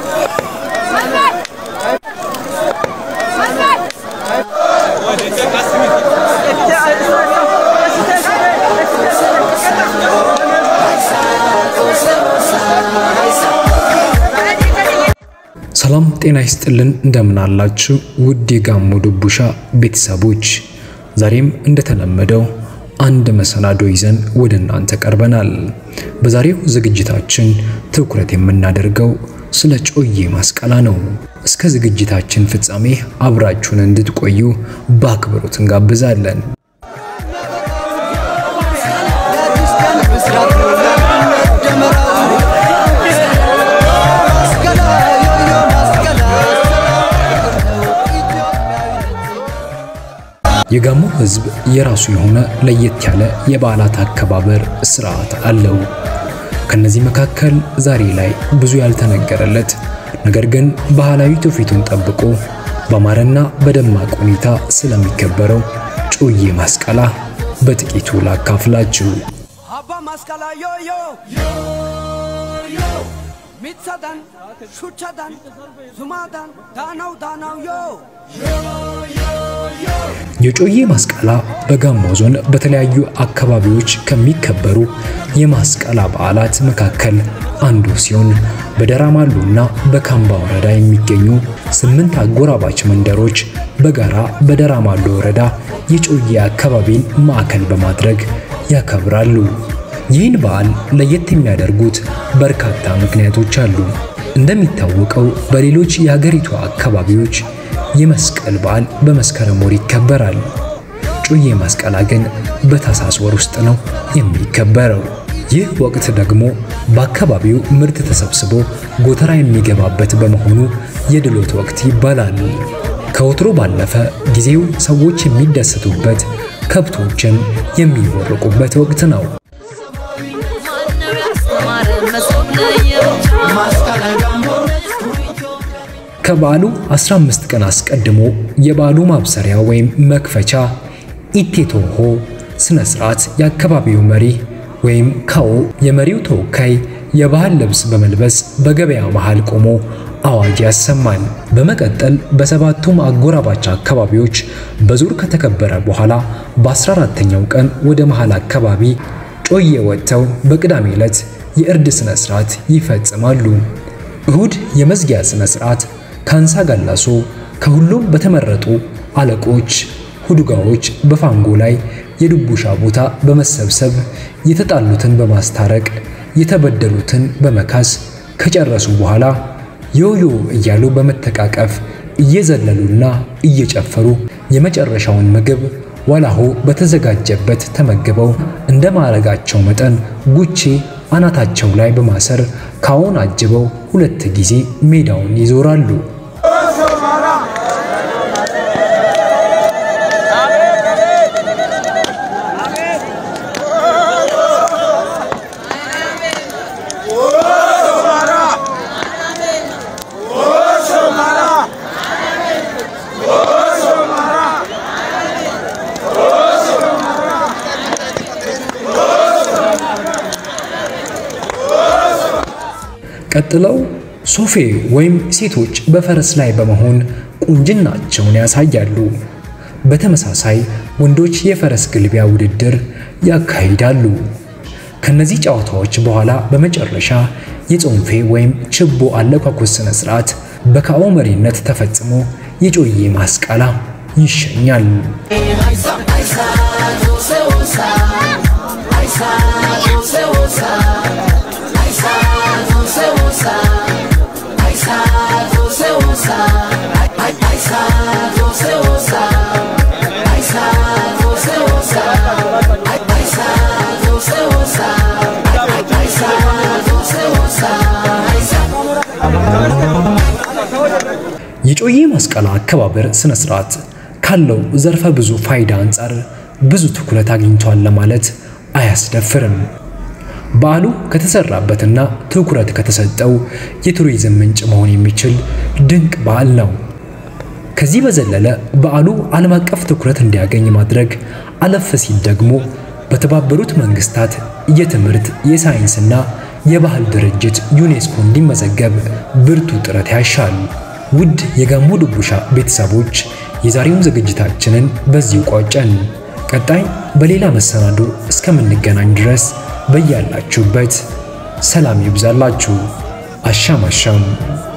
ሰላም ጤና ይስጥልን፣ እንደምን አላችሁ ውድ የጋሞ ዱቡሻ ቤተሰቦች፣ ዛሬም እንደተለመደው አንድ መሰናዶ ይዘን ወደ እናንተ ቀርበናል። በዛሬው ዝግጅታችን ትኩረት የምናደርገው ስለ ጮዬ ማስቀላ ነው። እስከ ዝግጅታችን ፍጻሜ አብራችሁን እንድትቆዩ በአክብሮት እንጋብዛለን። የጋሞ ሕዝብ የራሱ የሆነ ለየት ያለ የበዓላት አከባበር ስርዓት አለው። ከነዚህ መካከል ዛሬ ላይ ብዙ ያልተነገረለት ነገር ግን ባህላዊ ትውፊቱን ጠብቆ በአማረና በደማቅ ሁኔታ ስለሚከበረው ጮዬ ማስቀላ በጥቂቱ ላካፍላችሁ። አባ ማስቀላ ዮዮ ሚትሰዳን ሹቸዳን ዙማዳን ዳናው ዳናው ዮ የጮዬ ማስቀላ በጋሞ ዞን በተለያዩ አካባቢዎች ከሚከበሩ የማስቀላ በዓላት መካከል አንዱ ሲሆን በደራማሉና በካምባ ወረዳ የሚገኙ ስምንት አጎራባች መንደሮች በጋራ በደራማሉ ወረዳ የጮዬ አካባቢን ማዕከል በማድረግ ያከብራሉ። ይህን በዓል ለየት የሚያደርጉት በርካታ ምክንያቶች አሉ። እንደሚታወቀው በሌሎች የሀገሪቱ አካባቢዎች የመስቀል በዓል በመስከረም ወር ይከበራል። ጮዬ ማስቀላ ግን በታሳስ ወር ውስጥ ነው የሚከበረው። ይህ ወቅት ደግሞ በአካባቢው ምርት ተሰብስቦ ጎተራ የሚገባበት በመሆኑ የድሎት ወቅት ይባላል። ከወትሮ ባለፈ ጊዜው ሰዎች የሚደሰቱበት፣ ከብቶችም የሚቦርቁበት ወቅት ነው። ከበዓሉ 15 ቀን አስቀድሞ የበዓሉ ማብሰሪያ ወይም መክፈቻ ኢቴቶሆ ስነ ስርዓት የአካባቢው መሪ ወይም ካኦ የመሪው ተወካይ የባህል ልብስ በመልበስ በገበያ መሃል ቆሞ አዋጅ ያሰማል። በመቀጠል በሰባቱም አጎራባች አካባቢዎች በዙር ከተከበረ በኋላ በ14ተኛው ቀን ወደ መሃል አካባቢ ጮዬ ወጥተው በቅዳሜ ዕለት የእርድ ስነ ስርዓት ይፈጽማሉ። እሁድ የመዝጊያ ስነ ስርዓት ካንሳ ጋላሶ ከሁሉም በተመረጡ አለቆች ሁዱጋዎች በፋንጎ ላይ የዱቡሻ ቦታ በመሰብሰብ የተጣሉትን በማስታረቅ የተበደሉትን በመካስ ከጨረሱ በኋላ ዮዮ እያሉ በመተቃቀፍ እየዘለሉና እየጨፈሩ የመጨረሻውን ምግብ ዋላሆ በተዘጋጀበት ተመግበው እንደ ማዕረጋቸው መጠን ጉቼ አናታቸው ላይ በማሰር ካዎን አጅበው ሁለት ጊዜ ሜዳውን ይዞራሉ። ቀጥለው ሶፌ ወይም ሴቶች በፈረስ ላይ በመሆን ቁንጅናቸውን ያሳያሉ። በተመሳሳይ ወንዶች የፈረስ ግልቢያ ውድድር ያካሂዳሉ። ከነዚህ ጨዋታዎች በኋላ በመጨረሻ የጾንፌ ወይም ችቦ አለኳኩስ ስነ ስርዓት በካኦ መሪነት ተፈጽሞ የጮዬ ማስቀላ ይሸኛል። የጮዬ ማስቀላ አከባበር ስነ ስርዓት ካለው ዘርፈ ብዙ ፋይዳ አንጻር ብዙ ትኩረት አግኝቷል ለማለት አያስደፍርም። በዓሉ ከተሰራበትና ትኩረት ከተሰጠው የቱሪዝም ምንጭ መሆን የሚችል ድንቅ በዓል ነው። ከዚህ በዘለለ በዓሉ ዓለም አቀፍ ትኩረት እንዲያገኝ ማድረግ አለፍ ሲል ደግሞ በተባበሩት መንግስታት የትምህርት የሳይንስና የባህል ድርጅት ዩኔስኮ እንዲመዘገብ ብርቱ ጥረት ያሻል። ውድ የጋሞ ድቡሻ ቤተሰቦች የዛሬውን ዝግጅታችንን በዚሁ ቋጨን። ቀጣይ በሌላ መሰናዶ እስከምንገናኝ ድረስ በያላችሁበት ሰላም ይብዛላችሁ። አሻም አሻም